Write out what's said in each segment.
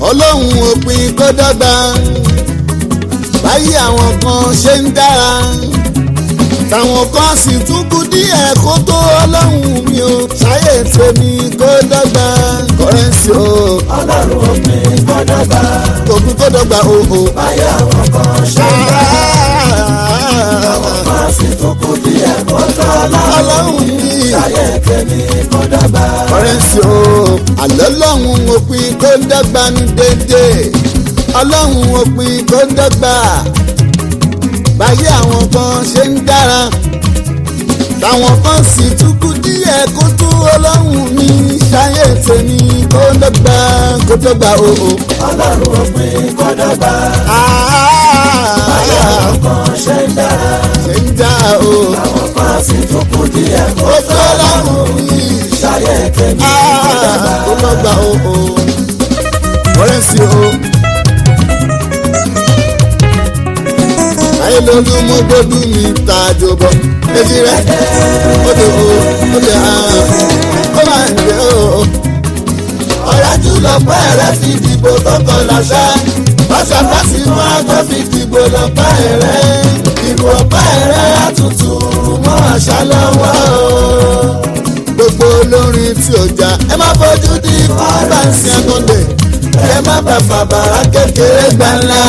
ọlọ́run òpin kó dọ́gba báyìí àwọn kan ṣe ń dára táwọn kan sì tún kú díẹ̀ kó tó ọlọ́run mi ò ṣáyè tèmi kó dọ́gba kọ́rẹ́nsì o ọlọ́run òpin kọ́dọ̀gba òpin kó dọ́gba o o. báyìí àwọn kan ṣe ń dá àwọn kan sì tún kú díẹ̀ kó tó ọlọ́run ọlọ́run mi ṣayé tèmi kọ́dọ̀gba kọ́rẹ́nsì o àlọ́ lọ́hùn òpin kó dọ́gba ní dédé ọlọ́run òpin kó dọ́gba báyìí àwọn kan ṣe ń dára táwọn kan sì tún kú díẹ̀ kó tó ọlọ́run mi ṣayé tèmi kó dọ́gba kó dọ́gba o o. ọlọ́run òpin kọ́dọ̀gba báyìí àwọn kan ṣe ń dára ṣe ń dá o àwọn kan sì tún kú díẹ̀ kó ó tó tó ọlọ́run mi ṣayé tèmi kọ́dọ̀gba. kó dọ́gba o o. kọ́rẹ́nsì o. ayé lólu mo gbódú mi ta àjòbọ èjì rẹ ó lè o ó lè hàn ó máa ń lé o. ọ̀làjú lọ́pẹ́ rẹ̀ fi dìbò tọkọ làṣà pàṣípàṣí máa tó fi dìbò lọ́pẹ́ rẹ̀ ìbò ọ̀pẹ́ rẹ̀ àtútù mọ́ àṣà lọ́wọ́ o. gbogbo olórin tí ò já ẹ má fojú di fáránsì àkàndé ẹ má bà fàbàrà kékeré gbà ńlá.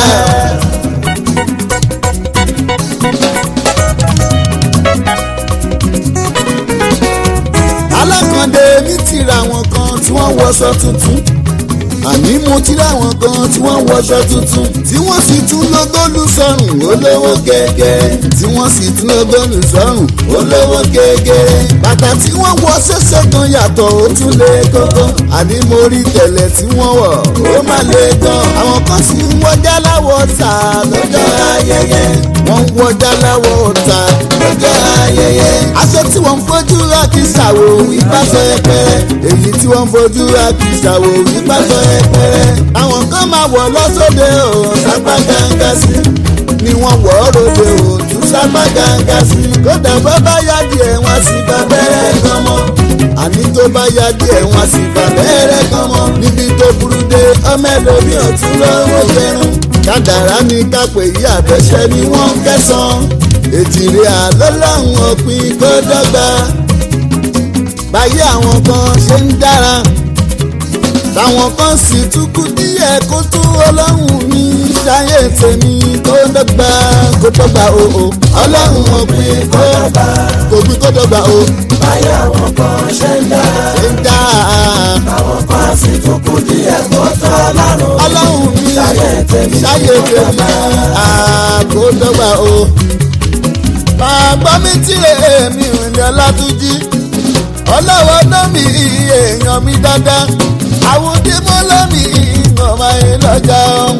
alákàndé mi ti ra àwọn kan tí wọ́n wọṣọ tuntun àní mo ti ra àwọn kan tí wọ́n wọṣọ tuntun tí wọ́n sì tún lọ́gọ́lù sọ́rùn olówó gẹ́gẹ́ tí wọ́n sì tún lọ́gọ́lù sọ́rùn olówó gẹ́gẹ́ bàtà tí wọ́n wọ ṣẹ̀ṣẹ̀ kan yàtọ̀ ó tún lé kókó àní mo rí tẹ̀lẹ̀ tí wọ́n wọ̀ ó má lé gan àwọn kan sì ń wọjá láwọ̀ ta lọ́jọ́ ayẹyẹ wọ́n ń wọjá láwọ̀ ta lọ́jọ́ ayẹyẹ aṣọ tí wọ́n ń fojú rà kì í ṣàwò ìbáṣọ ẹpẹrẹ èyí tí wọ́n ń fojú rà kì í ṣàwò ìbáṣọ ẹpẹrẹ àwọn kan máa wọ̀ lọ́sọ̀dẹ̀ ò sápá gángan sí ni wọ́n wọ̀ ọ́ ròde ò tún sápá gángan sí kódà bá bá yá díẹ̀ wọ́n sì bá bẹ́rẹ̀ gan mọ́ àní tó bá yá díẹ̀ wọ́n sì bá bẹ́rẹ̀ gan mọ́ níbi tó burú dé ọmọ ẹlòmíì ò tún lọ́wọ́ jẹun kádàrá ní kápẹ́ yí àbẹ̀ṣẹ́ ni wọ́n ń kẹsàn-án èjìrè àlọ́lọ́run òpin kó dọ́gba báyé àwọn kan ṣe ń dára táwọn kan sì tún kú díẹ̀ kó tó ọlọ́run mi ṣayé tèmi kó dọ́gba kó dọ́gba o o ọlọ́run òpin kó kọ́dọ̀gba òpin kó dọ́gba o báyìí àwọn kan ṣe ń dá ṣe ń dá àwọn kan sì tún kú díẹ̀ kó tó ọlọ́run ọlọ́run mi ṣayé tèmi ṣayé tèmi kó dọ́gba o. Bàbá mi tìrẹ èmi ìrìnlẹ̀ Ọlátúnjí ọlọ́wọ́ lómi èèyàn mi dáadáa àwùjọ mọ́ lómi ìgbọ̀nmọ́ ẹ lọ́jà ọ̀hún.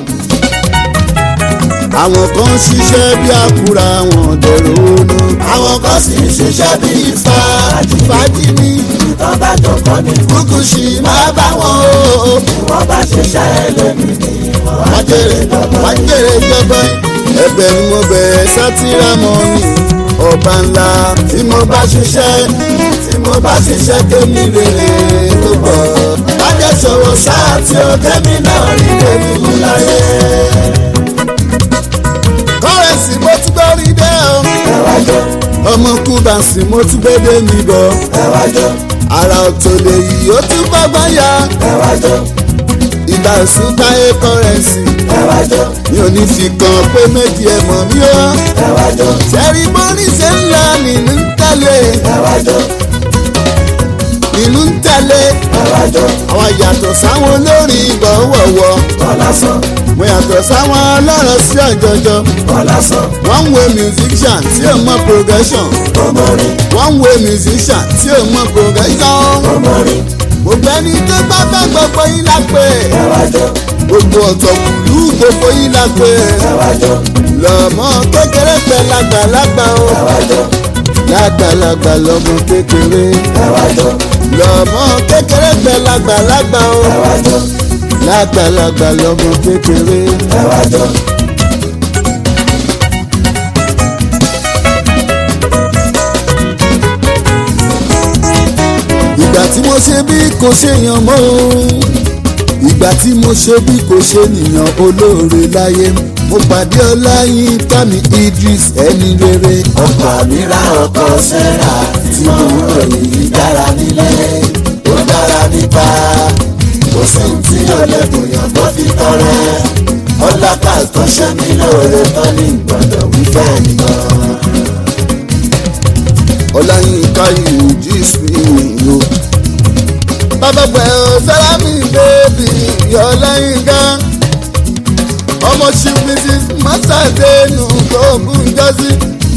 Àwọn kan ṣiṣẹ́ bí àkúrà wọn dẹ̀rọ onú. àwọn kan sì ń ṣiṣẹ́ bí fàájì Fàájì ni tó bá jọkọ́ ní kúkú ṣì máa bá wọn o. wọ́n bá ṣiṣẹ́ lónìí ni wọ́n á Wọ́n jèrè wọ́n jèrè jọba. Ẹ̀bẹ̀ ni mo bẹ̀ sátìrámọ́ ni ọba ńlá tí mo bá ṣiṣẹ́ tí mo bá ṣiṣẹ́ kémi rere tó bọ̀. Bájẹ́ sọ̀rọ̀ sáà tí ó kẹ́mi náà rí lèmi mú láyé. Kọ́rẹ́sì mo tún gbọ́ rí dẹ́ o. Ẹ̀wájọ́ Ọmọ Kúbàsì mo tún gbé dé mi bọ̀. ẹ̀wájọ́ Àrà ọ̀tọ̀ lèyí ó tún bọ́gbọ́n ya. ẹ̀wájọ́ Ìgbà ìsúnkáyé kọ́rẹ́sì. ẹ̀wájọ́ Mi ò ní fi kan pé méjì ẹ̀ mọ̀ mí o. ẹ̀wájọ́ Ṣẹ́rí bórí ṣe ń lọ nínú ń tẹ̀lé. ẹ̀wájọ́ Nínú ń tẹ̀lé. ẹ̀wájọ́ Àwọn yàtọ̀ sáwọn olórin ìgbọ̀wọ̀wọ̀. kọ́lásán Mo yàtọ̀ sáwọn ọlọ́rọ̀ sí ọ̀jọ̀jọ̀. kọ́lásán Wọ́n ń wo musician tí ò mọ progression. kọ́mọ́rin Wọ́n ń wo musician tí ò mọ progression. kọ́mọ́rin Gbogbo ẹni tó bá fẹ́ gbogbo yín la pè. ẹ̀wájọ́ Gbogbo ọ̀tọ̀ kùlú gbogbo yín la pè. ẹ̀wájọ́ Lọ́mọ kékeré pẹ̀ lágbàlagbà o. ẹ̀wájọ́ Lágbàlagbà lọ́mọ kékeré. ẹ̀wájọ́ Lọ́mọ kékeré pẹ̀ lágbàlagbà o. ẹ̀wájọ́ Lágbàlagbà lọ́mọ kékeré. ẹ̀wájọ́ Ìgbà tí mo ṣe bí kò ṣèyàn mọ́ o. ìgbà tí mo ṣe bí kò ṣe nìyàn olóore láyé mo pàdé ọláyínká mi idris ẹni rere ọkọ mi ra ọkọ sẹ́ra tí mo ń ròyìn yìí dára nílé ó dára níta kò sí ní tí ó lè bùyàn tó fi tọrẹ ọlọ́kà tó ṣe mí lóore tó ní gbọ́dọ̀ wífẹ́ nìkan. ọláyínká idris mi o. bàbá pẹ̀ ọ́ sálámì bèbí ọláyínká ọmọ chief mrs masadenu tó gún jọ́sí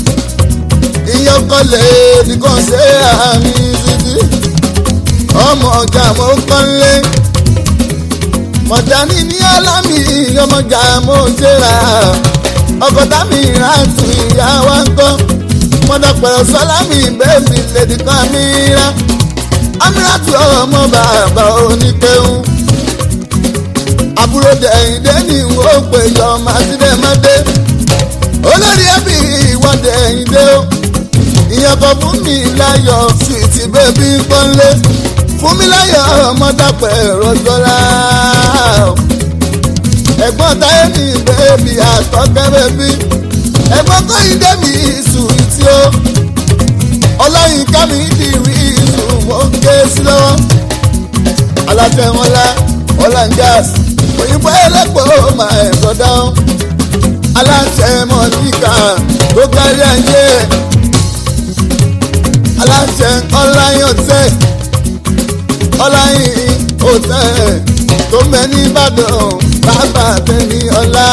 ìyọkọlẹ̀ nìkan ṣe àmì títí ọmọ ọjà mo kọ́lé mọ̀dání ní alámì ọmọjà mo ṣe rà ọkọ̀tà mi rántí ìyá wa ń kọ́ mọ̀dàpẹ̀rọ̀ sọ́lámì bẹ́ẹ̀bì lèdí kan mi rá amíràtú ọmọ bàbá oníkẹ́hùn àbúrò dẹ̀yìndé ni ó pè yọ màsídẹ̀mọ́dé olórí ẹbí ìwọ́n dẹ̀yìndé o ìyẹn kan fún mi láyọ̀ sùìtì bẹ́bí pọ́nlé fún mi láyọ̀ ọmọdàpẹ̀ rọ́jọ́lá ẹ̀gbọ́n táyé ní bẹ́ẹ̀bí àtọ́kẹ́ bẹ́bí ẹ̀gbọ́n kọ́yìndé mi sùìtì o ọlọ́yinká mi dìrí ìsùn mọ́ ké sí lọ́wọ́ alájẹ wọn lá ọ̀làǹgàs òyìnbó ẹlẹ́pọ̀ máa ẹ̀kọ́ dáhùn aláṣẹ mọ̀tíkà tó kárí ayé aláṣẹ ọláyìn ọ̀tẹ̀ ọláyìn ọ̀tẹ̀ tó mẹ́ ní ìbàdàn bàbá tẹ̀lé ọlá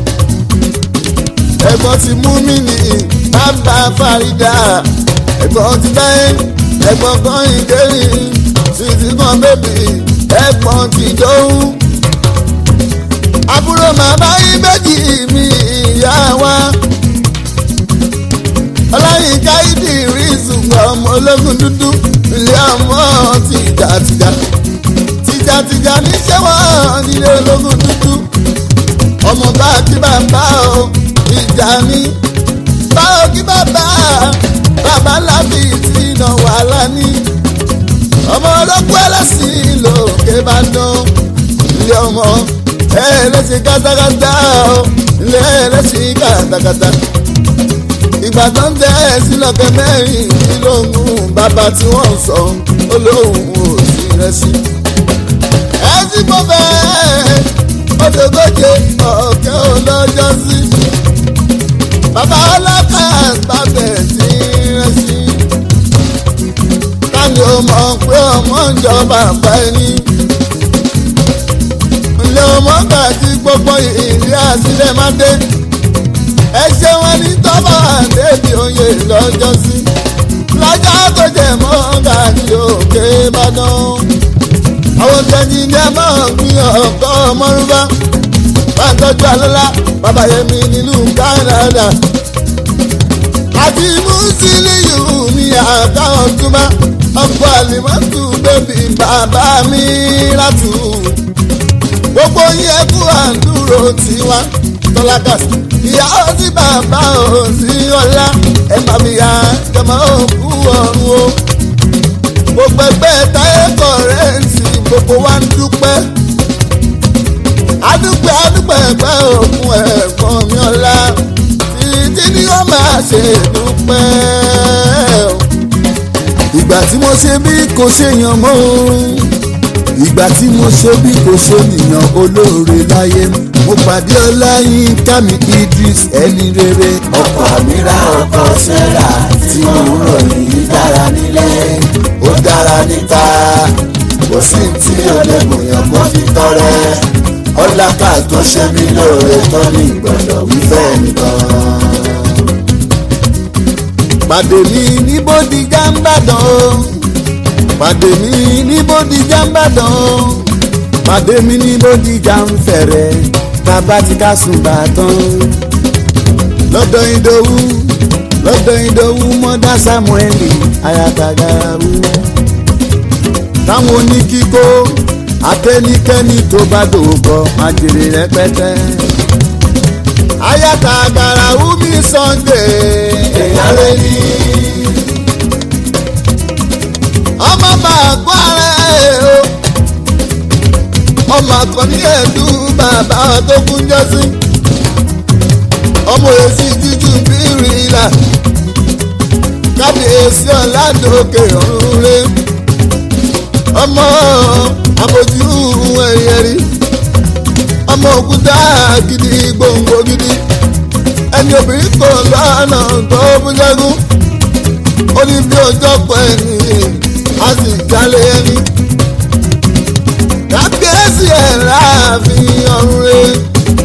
ẹ̀gbọ́n ti mú mi ní bàbá fàrídà ẹ̀gbọ́n ti dáyé ẹ̀gbọ́n kan ìdérí títí kan bébì ẹ̀gbọ́n ti dóhùn àbúrò màmá yín méjì mi ìyá wa ọláyínká ìdí ìrísùn ọmọ ológun dúdú ilé ọmọ tìjàtìjà tìjàtìjà níṣẹ́ wọn nílé ológun dúdú ọmọ bá kí bàbá o ìjà ní báwo kí bàbá bàbá lábì tí iná wàhálà ní ọmọ ológun ẹlẹ́sìn lòkè bá dán ilé ọmọ ẹlẹ́sìn kátàkátà o ilé ẹlẹ́sìn kátàkátà ìgbà tó ń tẹ́ ẹ sí lọ́kẹ́ mẹ́rin nílòhùn bàbá tí wọ́n ń sọ olóhùn ò sí rẹ̀ sí. ẹ sì mọ bẹ́ẹ̀ odògóje ọ̀kẹ́ olójọ́ sí. bàbá ọlọ́kà bàbẹ̀ sí rẹ̀ sí. káni o mọ̀ pé ọmọ ń jọ bàbá ẹni. ilé ọmọ gbàdí gbogbo ìrírí àsílẹ̀ má dé ẹ ṣe wọn ní tọ́ba débi oyè lọ́jọ́ sí lọ́jọ́ tó jẹ mọ́ gàdí òkè ìbàdàn àwọn tẹ̀yìn ní ẹ máa ń gbin ọkọ̀ mọ́rúbá bá ń tọ́jú alọ́lá bàbá yẹmi nílùú Canada àti Musiliu ní àtàwọn túbá ọkọ̀ àlìmọ́tù bébì bàbá mi látù gbogbo yẹn kú àdúró tiwa tọ́lákàsí ìyàwó tí bàbá ò sí ọlá ẹ má fi ya jọmọ òkú ọ̀run o. gbogbo ẹgbẹ́ táyé kọ̀rẹ́ǹsì gbogbo wa ń dúpẹ́. adúpẹ́ adúpẹ́ ẹgbẹ́ òkun ẹ̀gbọ́n mi ọlá títí ni wọ́n máa ṣe dúpẹ́. ìgbà tí mo ṣe bí kò ṣèyàn mọ́ ìgbà tí mo ṣe bí kò ṣe nìyàn olóore láyé mo pàdé ọláyínká mi idris ẹni rere. ọkọ mi ra ọkọ sẹ́ra tí mo ń ròyìn yìí dára nílé ó dára níta kò sí tí ó lè bùyàn kó fi tọrẹ ọlákà tó ṣe mí lóore tó ní gbọ́dọ̀ wífẹ́ nìkan. pàdé mi ní bódìjà ń bàdàn o pàdé mi ní bódìjà ń bàdàn o pàdé mi ní bódìjà ń fẹ̀rẹ̀ bàbá ti ká sùn bàtàn lọ́dọ̀ ìdòwú lọ́dọ̀ ìdòwú mọ́dá samueli ayatagawu táwọn oníkíkó abẹ́nikẹ́ni tó bá dòwòkọ àjèrè rẹpẹtẹ ayatagawu mi sunday èèyàn lè ní ọmọ bá gbọ́ ara ẹ̀ o ọmọ àkànní ẹ̀dú bàbá tó kún jọ́sí ọmọ èsì jíjú bí rìlà kábíyèsí ọ̀làdókè ọ̀run rẹ̀ ọmọ àbójú ẹ̀yẹ̀rí ọmọ òkúta gidi gbòǹgbò gidi ẹni obìnrin kò lọ́nà tó bújẹ́gún ó ní bí ọjọ́ pọ̀ ẹni a sì jalè ẹni kábíyèsí ẹ̀ láàfin ọ̀run rẹ̀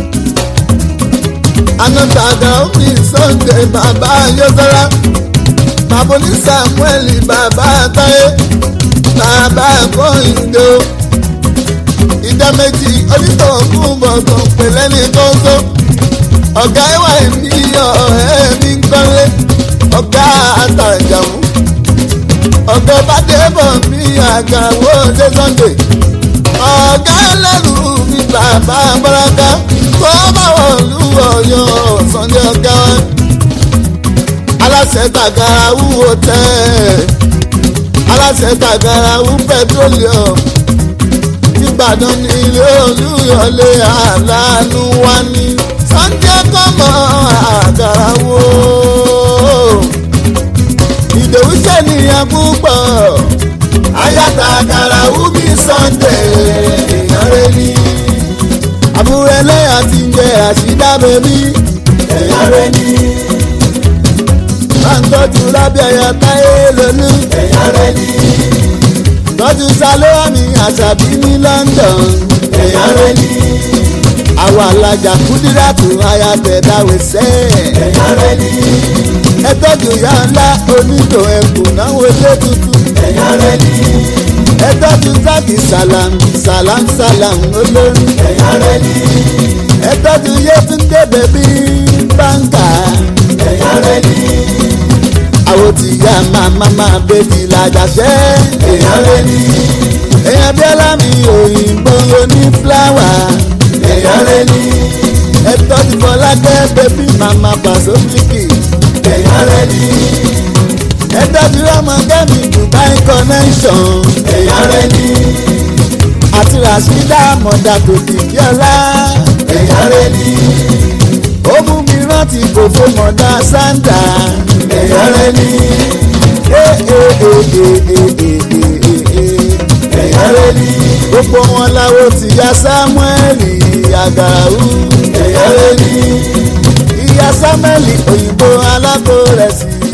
anọ́tàgà omi sunday bàbá yọ́sọ́lá bàbá ní samuel bàbá táyé bàbá kọ́hìndé o ìdá méjì onítọ̀ọ̀kùn bọ̀gàn pẹ̀lẹ́ ní kóńtó ọ̀gá ẹ̀wà ẹ̀mí ọ̀hẹ́ mi ń kọ́lé ọ̀gá àtàjàmú ọ̀gá bàdébọ̀ mi àgàwọ̀ dé sunday ọ̀gá ẹlẹ́rù mi bàbá bọ́láká kó bá wọn lù ọ̀yọ́ sunday ọ̀gá wa aláṣẹ tàgàrà wúwo tẹ́ aláṣẹ tàgàrà wú pẹtrolium ìbàdàn ní ilé olúyọlé aláàánú wa ní sunday kọ́mọ àgàrà wo ìdòwú sẹ́niyàn púpọ̀ ayáta àgàrà wú mi sunday èèyàn rẹ̀ ní àbúrò ẹlẹ́yà ti ń jẹ àṣìdá bẹ́bí èèyàn rẹ̀ ní máa ń tọ́jú lábẹ́ ẹ̀yà táyé lónú èèyàn rẹ̀ ní tọ́jú salóhàmì àṣàbí ní london èèyàn rẹ̀ ní àwọn alájà kúdíràtù ayatẹ̀dáwẹ̀sẹ̀ èèyàn rẹ̀ ní ẹ tọ́jú ìyá ńlá onílò ẹ̀kún náwó ilé tuntun èèyàn rẹ̀ ní ẹ tọ́jú sákì sàlám sàlám sàlám olórí èèyàn rẹ̀ ní ẹ tọ́jú yétúndé bèbí báńkà èèyàn rẹ̀ ní àwọn tí ya màmá máa bèbí làjàṣẹ́ èèyàn rẹ̀ ní èèyàn bí ọlámi òyìnbó oní fúláwà èèyàn rẹ̀ ní ẹ tọ́jú fọlákẹ́ bèbí màmá pàṣọfíkì èèyàn rẹ̀ ní ẹ tọ́jú ọmọ gẹ́mi dubai connection èèyàn rẹ̀ ní àti rasheeda mọ̀dà tó kìkì ọlá èèyàn rẹ̀ ní ó mú mi rántí kòfó mọ̀dà sandra èèyàn rẹ̀ ní ee ee ee ee ee ee èèyàn rẹ̀ ní gbogbo wọn láwo ti ya samuel àgàràwù èèyàn rẹ̀ ní ìyá samuel òyìnbó alákòrẹsì